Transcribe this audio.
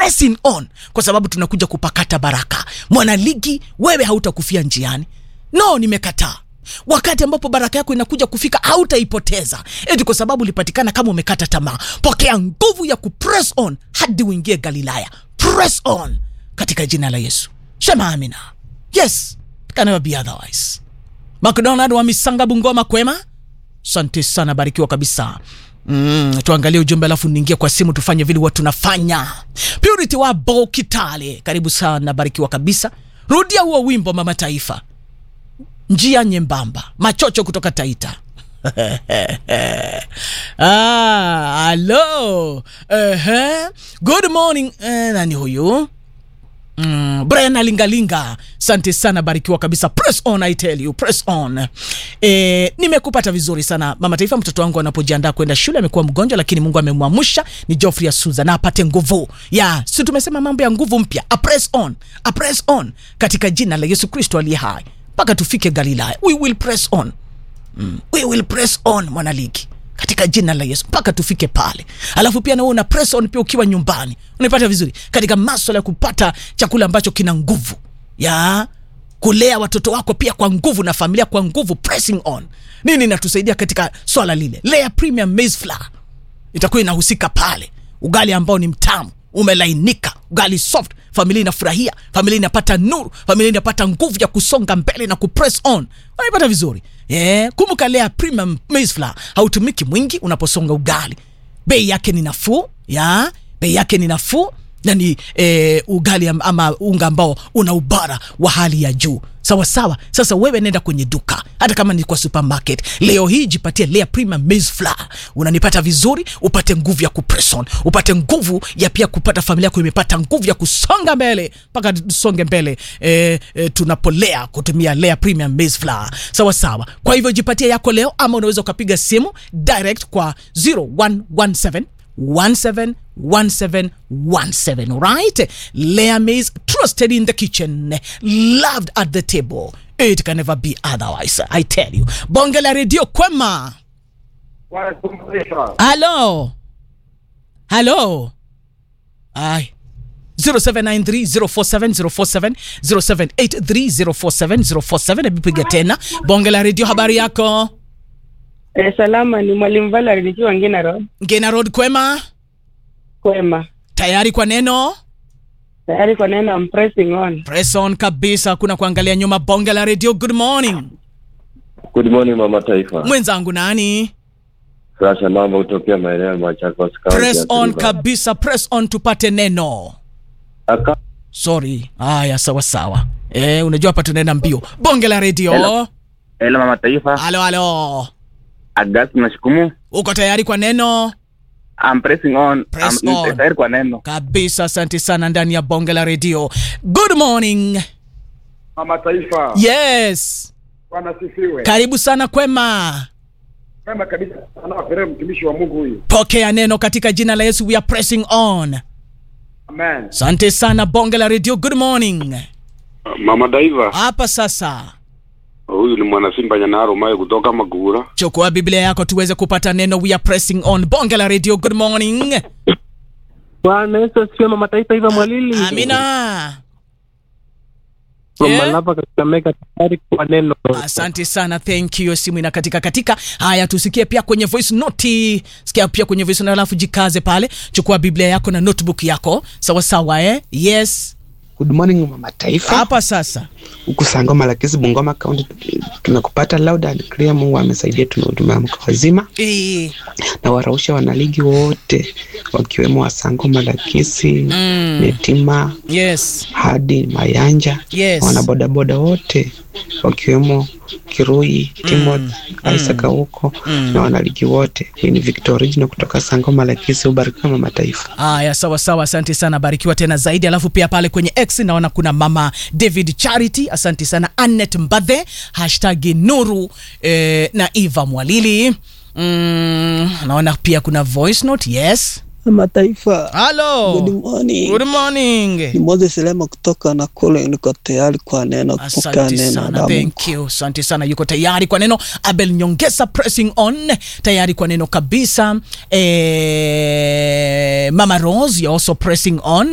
pressing on kwa sababu tunakuja kupakata baraka mwanaligi wewe hautakufia njiani no nimekataa wakati ambapo baraka yako inakuja kufika hautaipoteza eti kwa sababu ulipatikana kama umekata tamaa pokea nguvu ya kupress on hadi uingie galilaya press on katika jina la yesu sema amina yes it can never be otherwise mcdonald wa misanga bungoma kwema asante sana barikiwa kabisa Mm, tuangalie ujumbe alafu niingie kwa simu tufanye vile huwa tunafanya purity wa bo kitale karibu sana barikiwa kabisa rudia huo wimbo mama taifa njia nyembamba machocho kutoka taita ah, alo uh-huh. good morning eh, nani huyu Mm, brian alingalinga sante sana barikiwa kabisa press on i tell you press on e, nimekupata vizuri sana mama taifa mtoto wangu anapojiandaa kwenda shule amekuwa mgonjwa lakini mungu amemwamsha ni joffrey asuza na apate nguvu ya si tumesema mambo ya nguvu mpya a press on a press on katika jina la yesu kristo aliye hai mpaka tufike galilaya we will press on mm. we will press on mwanaligi katika jina la yesu mpaka tufike pale alafu pia nawe una press on pia ukiwa nyumbani unaipata vizuri katika maswala ya kupata chakula ambacho kina nguvu ya kulea watoto wako pia kwa nguvu na familia kwa nguvu pressing on nini inatusaidia katika swala lile lea premium maize flour itakuwa inahusika pale ugali ambao ni mtamu umelainika ugali soft familia inafurahia familia inapata nuru familia inapata nguvu ya kusonga mbele na kupress on unaipata vizuri yeah. kumbuka lea premium maize flour hautumiki mwingi unaposonga ugali bei yake ni nafuu ya bei yake ni nafuu na ni eh, ugali am- ama unga ambao una ubara wa hali ya juu sawa sawa sasa wewe nenda kwenye duka hata kama ni kwa supermarket leo hii jipatie lea premium maize flour unanipata vizuri upate nguvu ya kupresson upate nguvu ya pia kupata familia yako imepata nguvu ya kusonga mbele mpaka tusonge mbele e, e, tunapolea kutumia lea premium maize flour sawa sawa kwa hivyo jipatie yako leo ama unaweza ukapiga simu direct kwa 0117 171717 right layer maize trusted in the kitchen loved at the table it can never be otherwise i tell you bonge la redio kwema halo halo ay 0793047047 0783047047 hebu piga tena bonge la redio habari yako Eh, salama ni mwalimu Valerie nikiwa Ngina Road. ngena road kwema Kwema. tayari kwa neno Tayari kwa neno I'm pressing on. press on kabisa kuna kuangalia nyuma bonge la redio good morning Good morning mama taifa. mwenzangu nani Sasha mambo kutokea maeneo ya Machakos County. press ya on Kiliba. kabisa press on tupate neno Aka sorry haya sawa sawa e, unajua hapa tunaenda mbio bonge la redio Hello. Hello mama taifa, halo halo August nashukumu. uko tayari kwa neno I'm pressing on. Press I'm on. tayari kwa neno. kabisa asante sana ndani ya bonge la redio good morning Mama Taifa, yes Bwana sifiwe. karibu sana kwema Kama kabisa anawaperea mtumishi wa Mungu huyu. pokea neno katika jina la yesu we are pressing on Amen. asante sana bonge la redio good morning Mama Daiva, hapa sasa huyu ni mwana Simba Nyanaro Mayo kutoka Magura. chukua biblia yako tuweze kupata neno we are pressing on bonge la radio good morning Bwana Yesu asifiwe mama taifa hivyo mwalili. amina From Yeah. Malava katika mega tayari kwa neno. asante sana thank you simu ina katika katika haya tusikie pia kwenye voice note sikia pia kwenye voice note alafu jikaze pale chukua biblia yako na notebook yako sawa sawa eh yes Good morning mama taifa. hapa sasa Huku Sangoma Lakisi Bungoma County tumekupata loud and clear. Mungu amesaidia, tumehudumia mko wazima Eh, na warausha wanaligi wote wakiwemo wa Sangoma Lakisi Mm. Netima yes hadi Mayanja Yes. wanabodaboda wote wakiwemo Kirui Timothy Isaac huko na wanaligi wote. Hii ni Victor Original kutoka Sangoma Lakisi. Ubarikiwe mama taifa. haya sawa sawa asante sana barikiwa tena zaidi alafu pia pale kwenye x naona kuna mama david charity asante sana anet mbadhe hashtag nuru eh, na eva mwalili mm, naona pia kuna voice note yes Mataifa, halo good morning. good morning Ni Moses Lema kutoka Nakuru, niko tayari kwa neno, kupokea asante neno sana la Mungu. thank you asante sana yuko tayari kwa neno abel nyongesa pressing on tayari kwa neno kabisa eh, mama rose you're also pressing on